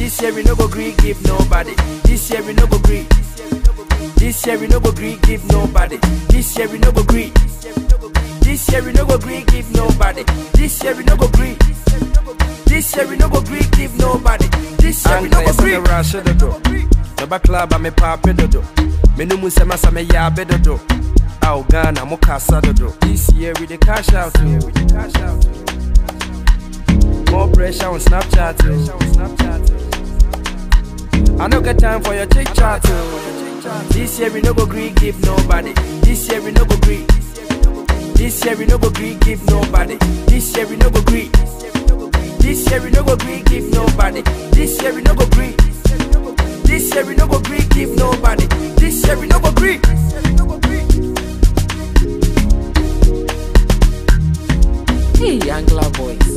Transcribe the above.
This year we no go gree give nobody. This year we no go gree. This year we no go gree give nobody. This year we no go gree. This year we no go gree give nobody. This year we no go gree. This year we no go gree give nobody. This year we no go gree. rush dodo. Naba club a me pape dodo. Me no mu sema sa me yabe dodo. Au Ghana mo kasa dodo. This year we the cash out. oh. We the cash out. oh. More pressure on Snapchat. oh. I no get time for your chit chat. oh. This year we no go gree give nobody. This year we no go gree. This year we no go gree give nobody. This year we no go gree. This year we no go gree give nobody. This year we no go gree. This year we no go gree give nobody. This year we no go gree. Hey, Angla boys.